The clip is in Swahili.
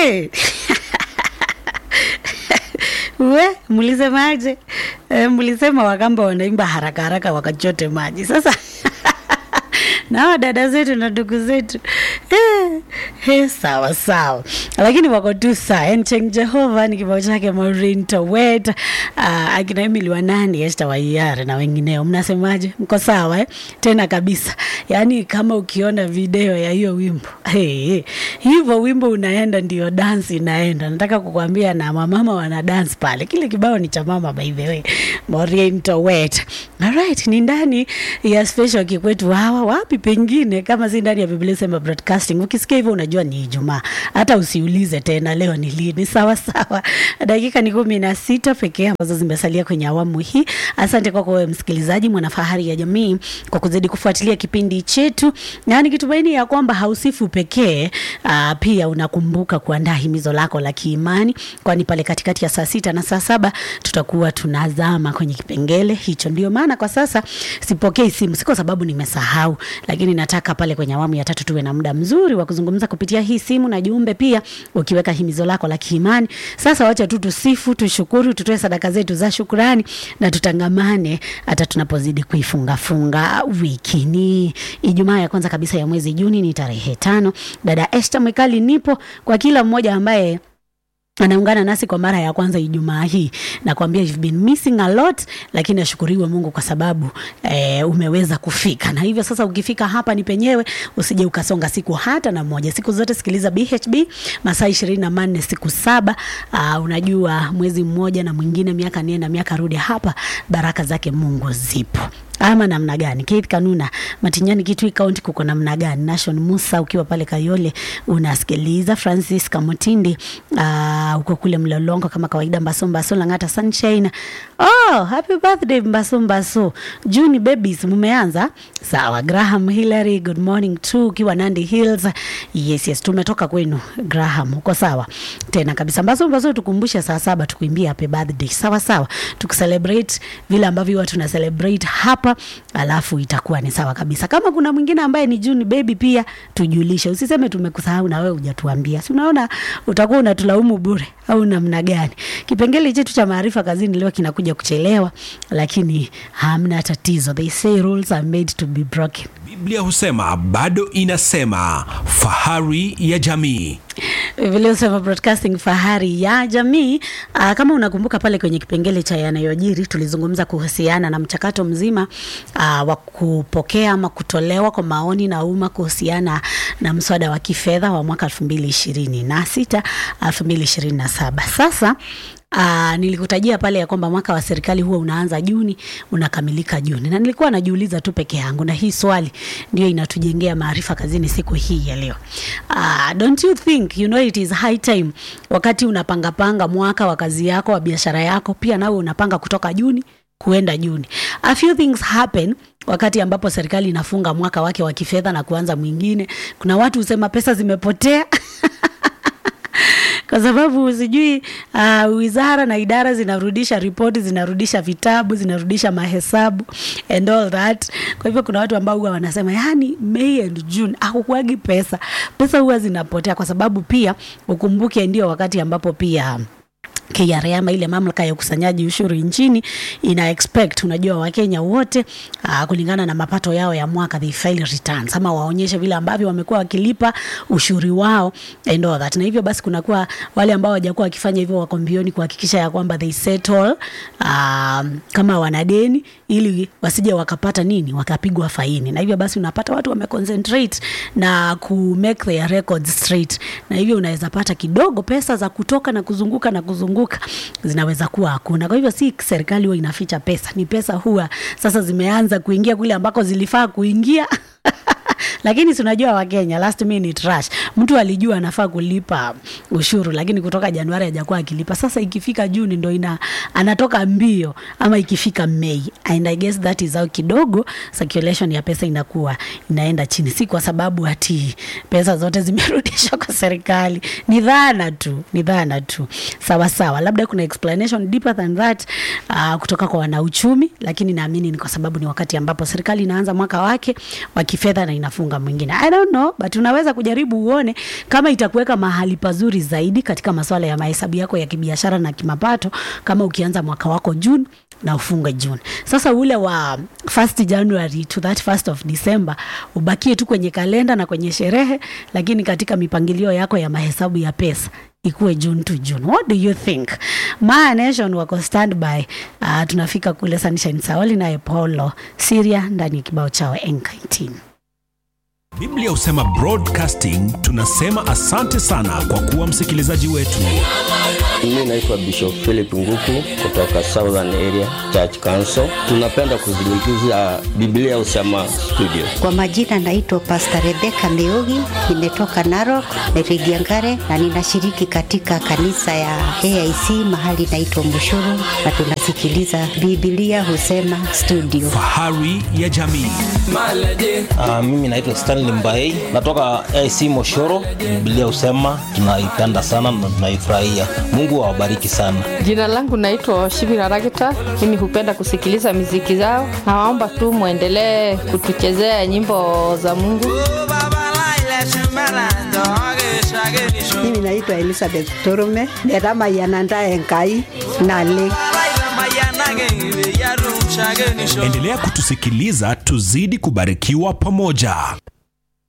hey. we mlisemaje? E, mlisema Wakamba wanaimba haraka haraka wakachote maji. Sasa na dada zetu na ndugu zetu eh, eh, sawa sawa, lakini wako tu saa Encheng Jehova ni kibao chake Maureen Towet, uh, akina Emily Wanani, Esther Waiyare na wengineo. Mnasemaje? Mko sawa eh? Tena kabisa, yaani kama ukiona video ya hiyo wimbo hey, hey. hivyo wimbo unaenda ndio dance inaenda. Nataka kukwambia na mamama wana dance pale. Kile kibao ni cha mama by the way, Maureen Towet. Alright, ni ndani ya special kikwetu hawa wapi pengine kama si ndani ya Biblia sema broadcasting. Ukisikia hivyo unajua ni Ijumaa, hata usiulize tena leo ni lini. Sawa sawa, dakika ni kumi na sita pekee ambazo zimesalia kwenye awamu hii. Asante kwako wewe msikilizaji, mwanafahari ya jamii, kwa kuzidi kufuatilia kipindi chetu, na nikitumaini ya kwamba hausifu pekee, aa, pia unakumbuka kuandaa himizo lako la kiimani, kwani pale katikati ya saa sita na saa saba tutakuwa tunazama kwenye kipengele hicho. Ndio maana kwa sasa sipokei simu, si kwa sababu nimesahau, lakini nataka pale kwenye awamu ya tatu tuwe na muda mzuri wa kuzungumza kupitia hii simu na jumbe pia, ukiweka himizo lako la kiimani. Sasa wacha tu tusifu, tushukuru, tutoe sadaka zetu za shukurani na tutangamane hata tunapozidi kuifungafunga wiki. Ni Ijumaa ya kwanza kabisa ya mwezi Juni, ni tarehe tano. Dada Esther Mwekali nipo kwa kila mmoja ambaye anaungana nasi kwa mara ya kwanza Ijumaa hii, nakwambia you've been missing a lot, lakini ashukuriwe Mungu kwa sababu eh, umeweza kufika. Na hivyo sasa, ukifika hapa ni penyewe, usije ukasonga siku hata na moja. Siku zote sikiliza BHB masaa ishirini na manne siku saba. Uh, unajua mwezi mmoja na mwingine, miaka nenda miaka rudi, hapa baraka zake Mungu zipo ama namna gani? Keith Kanuna Matinyani, Kitui County kuko namna gani? Nation Musa ukiwa pale Kayole unasikiliza. Francis Kamutindi uh, uko kule Mlolongo kama kawaida. Mbaso Mbaso Langata Sunshine. Oh, happy birthday Mbaso Mbaso. Juni babies mumeanza? Sawa. Graham Hillary, good morning too ukiwa Nandi Hills. Yes, yes, tumetoka kwenu Graham. Uko sawa? Tena kabisa. Mbaso Mbaso tukumbushe saa saba tukuimbia happy birthday. Sawa sawa. Tukicelebrate vile ambavyo watu na celebrate hapa alafu itakuwa ni sawa kabisa. Kama kuna mwingine ambaye ni Juni baby pia tujulishe, usiseme tumekusahau na wewe hujatuambia. Si unaona utakuwa unatulaumu bure au namna gani? Kipengele chetu cha maarifa kazini leo kinakuja kuchelewa, lakini hamna tatizo. They say rules are made to be broken. Biblia husema bado inasema, fahari ya jamii. Vile usema broadcasting fahari ya jamii. Aa, kama unakumbuka pale kwenye kipengele cha yanayojiri tulizungumza kuhusiana na mchakato mzima aa, wa kupokea ama kutolewa kwa maoni na umma kuhusiana na mswada wa kifedha wa mwaka 2026 2027. Sasa Uh, nilikutajia pale ya kwamba mwaka wa serikali huwa unaanza Juni unakamilika Juni, na nilikuwa najiuliza tu peke yangu, na hii swali ndio inatujengea maarifa kazini siku hii ya leo. Uh, don't you think you know it is high time, wakati unapangapanga mwaka wa kazi yako wa biashara yako, pia nawe unapanga kutoka Juni kuenda Juni. A few things happen wakati ambapo serikali inafunga mwaka wake wa kifedha na kuanza mwingine. Kuna watu husema pesa zimepotea kwa sababu sijui uh, wizara na idara zinarudisha ripoti, zinarudisha vitabu, zinarudisha mahesabu and all that. Kwa hivyo kuna watu ambao huwa wanasema yani May and June hakukuagi pesa, pesa huwa zinapotea, kwa sababu pia ukumbuke ndio wakati ambapo pia KRA ama ile mamlaka ya ukusanyaji ushuru nchini ina expect, unajua Wakenya wote uh, kulingana na mapato yao ya mwaka they file returns ama waonyeshe vile ambavyo wamekuwa wakilipa ushuru wao and all that. Na hivyo basi kunakuwa wale ambao hawajakuwa wakifanya hivyo wako mbioni kuhakikisha ya kwamba they settle uh, kama wanadeni ili wasije wakapata nini wakapigwa faini. Na hivyo basi unapata watu wameconcentrate na ku make their records straight, na hivyo unaweza pata kidogo pesa za kutoka na kuzunguka na kuzunguka zinaweza kuwa hakuna. Kwa hivyo si serikali huwa inaficha pesa, ni pesa huwa sasa zimeanza kuingia kule ambako zilifaa kuingia lakini si unajua Wakenya last minute rush, mtu alijua anafaa kulipa ushuru, lakini kutoka Januari hajakuwa akilipa. Sasa ikifika Juni ndo ina anatoka mbio, ama ikifika Mei, and I guess that is how kidogo circulation ya pesa inakuwa inaenda chini, si kwa sababu ati pesa zote zimerudishwa kwa serikali, ni dhana tu, ni dhana tu. Sawa sawa, labda kuna explanation deeper than that uh, kutoka kwa wanauchumi, lakini naamini ni kwa sababu ni wakati ambapo serikali inaanza mwaka wake wa kifedha na ina unafunga mwingine i don't know but unaweza kujaribu uone kama itakuweka mahali pazuri zaidi katika masuala ya mahesabu yako ya kibiashara na kimapato kama ukianza mwaka wako june na ufunge june sasa ule wa 1st january to that 1st of december ubakie tu kwenye kalenda na kwenye sherehe lakini katika mipangilio yako ya mahesabu ya pesa ikuwe june to june what do you think maa nation wako standby uh, tunafika kule sunshine saoli naye paulo siria ndani ya kibao chao enk19 biblia husema broadcasting tunasema asante sana kwa kuwa msikilizaji wetu Mimi naitwa Bishop Philip Nguku kutoka Southern Area Church Council. Tunapenda kuzungumzia Biblia Usema Studio. Kwa majina naitwa Pastor Rebecca Meugi, nimetoka Narok, Rigiangare na ninashiriki katika kanisa ya AIC mahali naitwa Mushuru na tunasikiliza Biblia Husema Studio. fahari ya jamii Uh, mimi naitwa Stanley Mbaei natoka AC Moshoro. Biblia husema tunaipenda sana na tunaifurahia. Mungu awabariki sana. Jina langu naitwa Shibira Ragita. Mimi hupenda kusikiliza miziki zao. Nawaomba tu mwendelee kutuchezea nyimbo za Mungu. mimi naitwa elizabeth torume netamayananda enkai nale endelea kutusikiliza tuzidi kubarikiwa pamoja